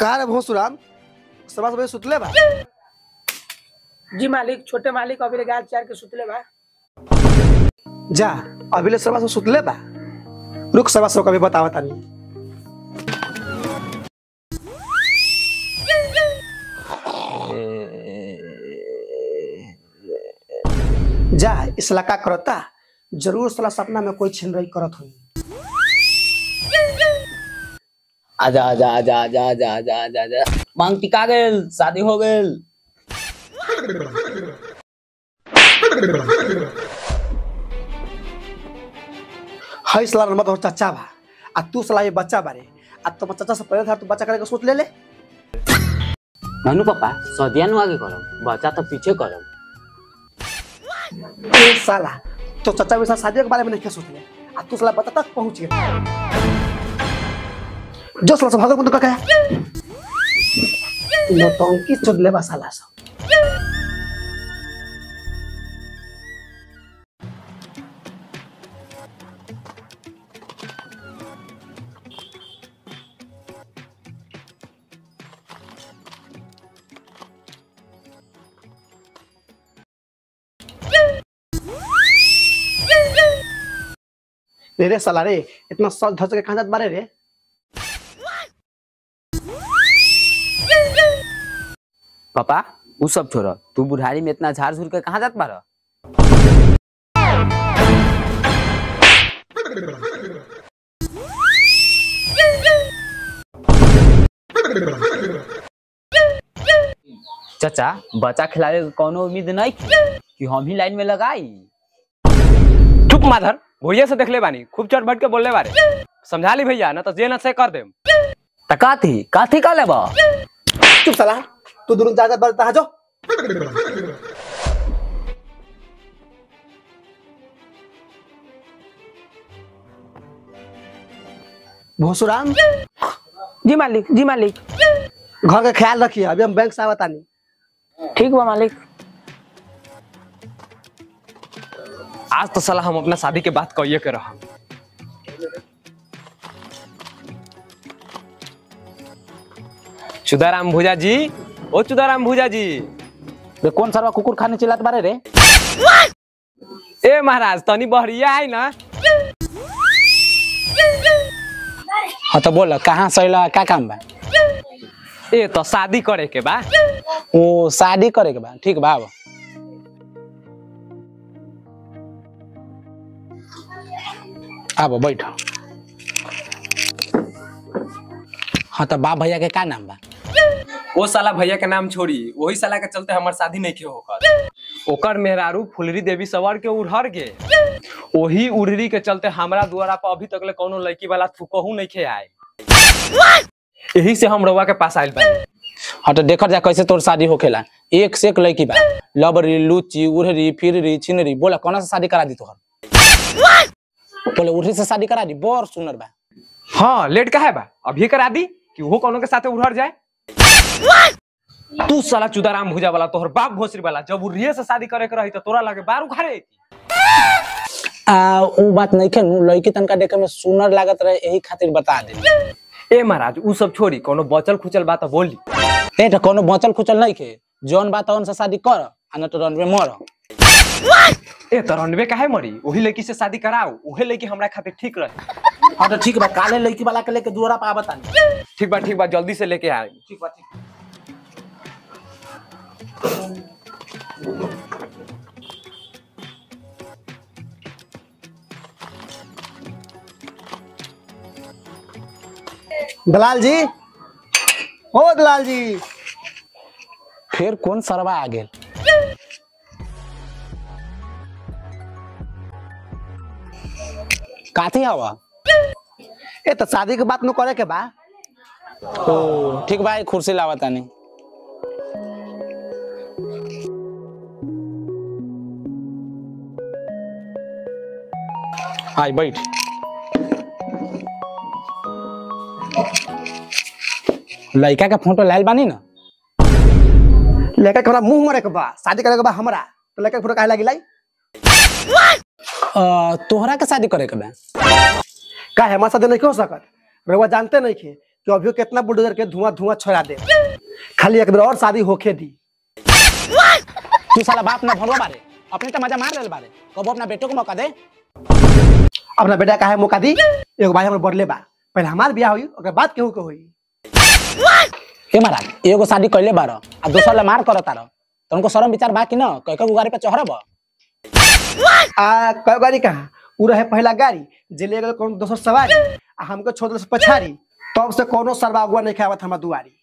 कहा रे भोसुराम सवा सवा सुतले बा जी मालिक छोटे मालिक अभी गाय चार के सुतले बा जा अभी ले सवा सवा सुतले बा रुक सवा सवा कभी बतावा तानी जा इसला का करता जरूर साला सपना में कोई छिन रही करत हुई आजा आजा आजा आजा आजा आजा आजा आजा मांग टिका गेल शादी हो गेल हई साला नमत और चाचा बा आ तू साला ये बच्चा बारे आ तुम चाचा से पहले था तू बच्चा करे के सोच ले ले नानू पापा सदिया नु आगे करम बच्चा तो पीछे करम ए साला तो चाचा के साथ शादी के बारे में नहीं सोच ले आ तू साला बच्चा तक पहुंच गया जो साला से भागो बंद का क्या नौटंकी चुदले बा साला सब रे रे साला रे इतना सच धस के कहां जात बारे रे पापा उ सब छोड़ तू बुढ़ारी में इतना झाड़ झूर के कहाँ जात बार चाचा बच्चा खिलावे के कोनो उम्मीद नहीं थी कि हम ही लाइन में लगाई चुप माधर भैया से देखले बानी खूब चढ़ बढ़ के बोलले बारे समझा ली भैया ना तो जे न से कर देम त काथी काथी का लेबा चुप साला तू दूर जा जा बारे ता जो भोसुराम जी मालिक जी मालिक घर का ख्याल रखिए अभी हम बैंक से आवता नहीं ठीक बा मालिक आज तो साला हम अपना शादी के बात कहिए के रहा चुदाराम भूजा जी ओ चुदाराम भूजा जी रे कौन सरवा कुकुर खाने चिल्लात बारे रे ए महाराज तनी बहरिया है ना हाँ तो बोल कहाँ सैला का काम बा ए तो शादी करे के बा ओ शादी करे के बा ठीक बा अब अब बैठ हाँ तो बाप भैया के का नाम बा ओ साला भैया के नाम छोड़ी वही साला के चलते हमार शादी नहीं के होकर ओकर मेहरारू फुलरी देवी सवर के उड़हर गे वही उड़हरी के चलते हमरा द्वारा पर अभी तक ले कोनो लड़की वाला थुकहू नहीं खे आए यही से हम रउआ के पास आइल बानी हाँ तो देखल जा कैसे तोर शादी होखेला एक से एक लड़की बा लबरी लुची उड़हरी फिररी छिनरी बोला कौन से शादी करा दी तोहर बोले उड़हरी से शादी करा दी बड़ सुंदर बा हाँ लेट का है बा अभी करा दी कि वो कोनो के साथे उड़हर जाए तू साला चुदाराम भुजा वाला तोहर बाप भोसरी वाला जब उड़िए से शादी करे के रही तो तोरा लगे बार उखाड़े अइती। आ उ बात नहीं खे लड़की तनका देखे में सुंदर लागत रहे यही खातिर बता दे ए महाराज उ सब छोड़ी कोनो बचल खुचल बात बोली ए तो कोनो बचल खुचल नहीं खे जौन बात है उनसे शादी कर आ न तो रन में मर ए तो रनवे काहे मरी वही लड़की से शादी कराओ वही लड़की हमरा खातिर ठीक रहे हाँ तो ठीक बा काले लड़की वाला के लेके दुआरा पे आवता नहीं ठीक बा ठीक बा जल्दी से लेके आए ठीक बा ठीक दलाल जी ओ दलाल जी फिर कौन सरवा आ गेल काथी हवा ए तो शादी के बात न करे के बा ओ ठीक बा एक कुर्सी लावा तानी आई बैठ लड़का के फोटो लायल बानी ना लेके हमरा मुंह मारे के बा शादी करे के बा हमरा तो लेके फोटो काहे लागी लाई अ, तोहरा के शादी करे के बा का है हमारे साथ नहीं हो सकत रउआ जानते नहीं खे कि अभी कितना बुलडोजर के धुआं धुआं छोड़ा दे खाली एक बेर और शादी होके दी तू साला बाप ना भरवा बारे अपने तो मजा मार ले बारे कबो अपना बेटो को मौका दे अपना बेटा काहे मौका दी एगो भाई हमर बढ़ले बा पहले हमार बियाह होई ओकर बाद केहू के होई हे महाराज एगो शादी कैले बार आ दोसर ले मार करत तार तुमको शर्म विचार बा कि न कह के गाड़ी पे चढ़ब आ कई गाड़ी कहा उ रहे पहला गाड़ी जे ले गेल कौन दोसर सवारी आ हमको छोड़ दे पछाड़ी तब से कोनो सरवा अगुआ नहीं खावत हमरा दुआरी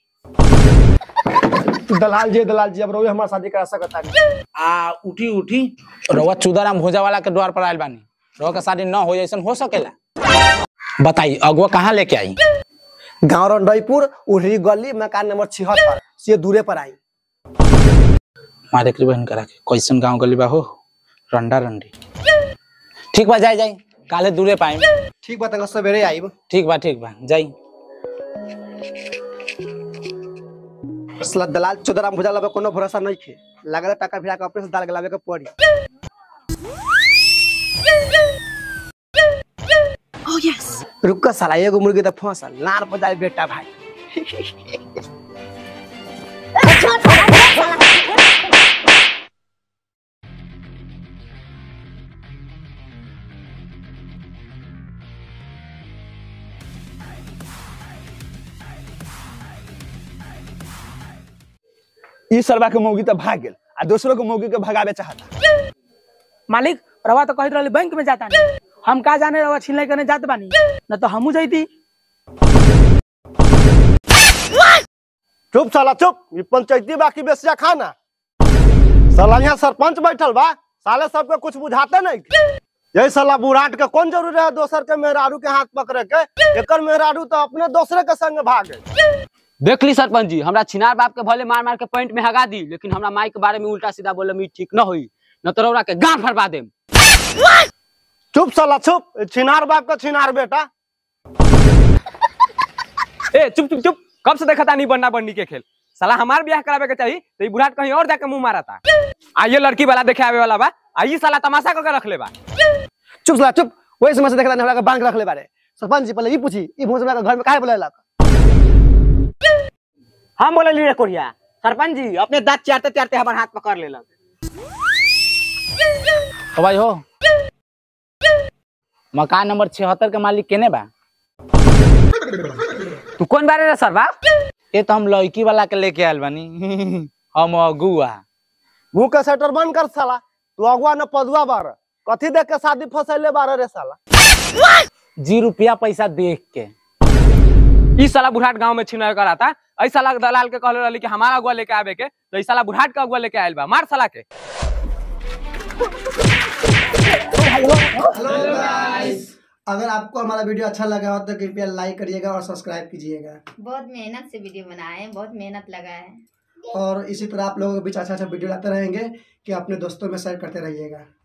दलाल जी दलाल जी अब रोए हमार शादी करा सकता नहीं आ उठी उठी रउआ चुदराम भोजा वाला के द्वार पर आयल बानी रउआ के शादी न हो ऐसा हो सकेला बताई अगुआ कहाँ लेके आई गाँव रंडईपुर उहरी गली मकान नंबर छिहत्तर से दूरे पर आई मारे के बहन करा के कैसन गांव गली बा हो रंडा रंडी ठीक बा जाई जाई काले दूरे पाई ठीक बा तंग सवेरे आईब ठीक बा ठीक बा जाई सला दलाल चोदराम भुजा लबे कोनो भरोसा नहीं खे लागल टाका भिड़ा के अपने से दाल गलावे के पड़ी रुक का साला एगो मुर्गी त फंसल लार बजाए बेटा भाई ई सरवा के मौगी तो भाग गेल आ दूसरो के मौगी के भगावे चाहता मालिक रवा तो कहत रहली बैंक में जाता नहीं हम का जाने रवा छीन करने जात बानी न तो हमू जैती चुप साला चुप ई पंचायती बाकी बेसिया खाना साला यहाँ सरपंच बैठल बा साले सबके कुछ बुझाते नहीं यही साला बुढ़ाट के कौन जरूरी है दोसर के मेहरारू के हाथ पकड़े के एकर मेहरारू तो अपने दूसरे के संग भागे देख ली सरपंच जी हमरा छिनार बाप के भले मार मार के पॉइंट में हगा दी लेकिन हमरा माई के बारे में उल्टा सीधा बोले में ठीक न होई न तो रौरा के गांठ फरवा देम चुप साला चुप ई छिनार बाप का छिनार बेटा ए चुप चुप चुप कब से देखा था नहीं बनना बननी के खेल साला हमार ब्याह करावे के चाहिए तो ई बुढ़ाट कहीं और जाके मुंह मारा था आ ये लड़की वाला देखे आवे वाला बा आ ई साला तमाशा करके रख ले बा चुप साला चुप वही समय से देखला हमरा के बांध के रखले बारे सरपंच जी पहले ई पूछी ई भोज हमरा के घर में काहे बुलालक हम बोले ली रे कोरिया सरपंच जी अपने दांत चाटते चाटते हमार हाथ पकड़ लेलक हो भाई हो मकान नंबर छिहत्तर के मालिक केने बा तू कौन बारे रे सरवा ये तो हम लड़की वाला के लेके आयल बानी हम अगुआ मुंह के सेटर बंद कर साला तू अगुआ न पदुआ बार कथी देख के शादी फसैले बार रे साला जी रुपया पैसा देख के ई साला बुढ़ाट गांव में छिनार करा था ऐ साला के दलाल के कहले रहली कि हमारा अगुआ लेके आवे के तो ई साला बुढ़ाट का अगुआ लेके आयल बा मार साला के हेलो गाइस अगर आपको हमारा वीडियो अच्छा लगा हो तो कृपया लाइक करिएगा और सब्सक्राइब कीजिएगा बहुत मेहनत से वीडियो बनाए हैं बहुत मेहनत लगा है और इसी तरह आप लोगों के बीच अच्छा अच्छा वीडियो लाते रहेंगे कि अपने दोस्तों में शेयर करते रहिएगा